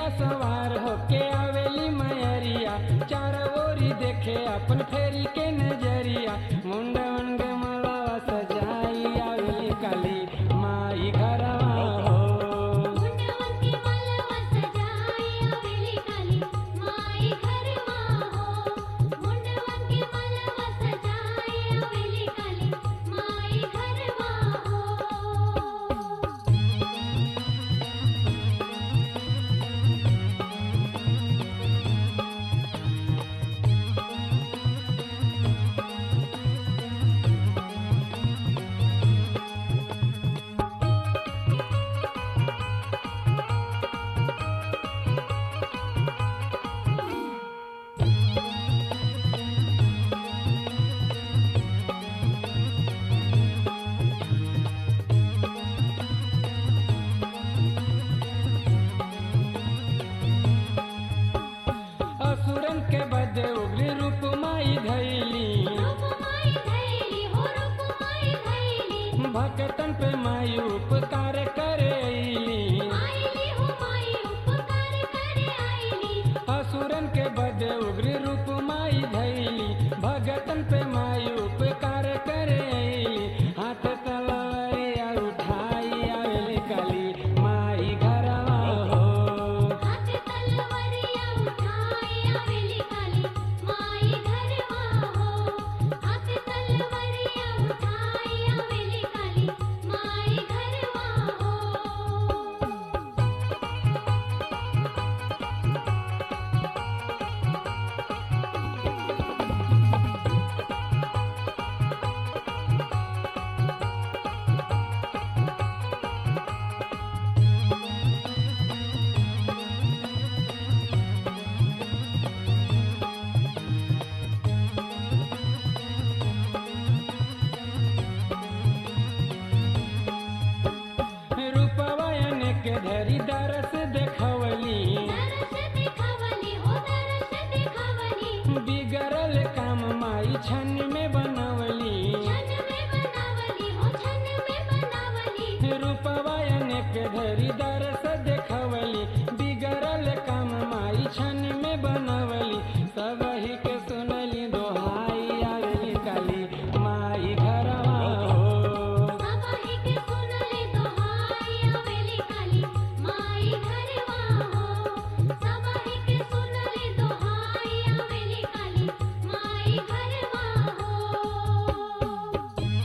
शेरिया सवार होके आवेली मयरिया चार ओरी देखे अपन फेरी के नजरिया मुंड मुंड मलावा सजाई आवेली काली माई घरवा हो मुंडवन के मलवा सजाई आवेली काली माई घरवा हो मुंडवन के मलवा सजाई आवेली काली माई घरवा हो असुरन के बद उग्र रूप माई धैली रूप माई धैली हो रूप माई धैली भक्तन पे माई उपकार करे अइली आईली हो माई उपकार करे आईली असुरन के बद उग्र रूप माई धैली भगतन पे माई उपकार करे अइली हाथ तलवरिया उठाई आवेली काली माई घरवा हो हाथ तलवारिया उठाई आवेली काली माई घरवा हो हाथ तलवारिया उठाई आवेली काली माई घरवा हो रूपवायन के धरी दरस देखवली दरस दिखावली हो दरस दिखावली बिगड़ल काम माई छन में बनवली छन में बनावली हो छन में बनावली रूपवायन के धरी दरस देखवली बिगड़ल काम माई छन में बनवली सबही के सुनली दोहाई आवेली काली माई घरवा हो सबाही के सुनले दोहाई आवेली काली माई घरवा हो सबाही के सुनले दोहाई आवेली काली माई घरवा हो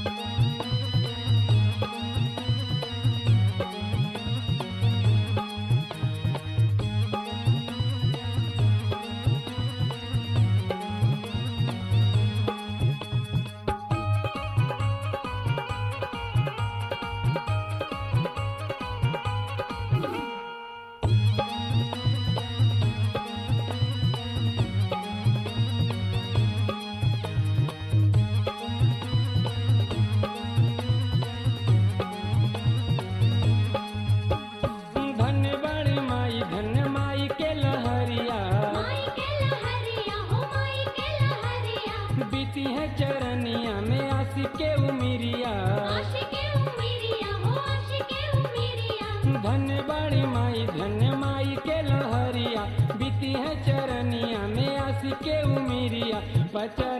धन्य बड़ी माई धन्य माई के लहरिया माई के लहरिया हो माई के लहरिया बीती है चरनिया में आसी के उमिरिया आशिके उमिरिया हो आशिके उमिरिया धन्य बड़ी माई धन्य माई के लहरिया बीती है चरनिया में आसी के उमिरिया पचर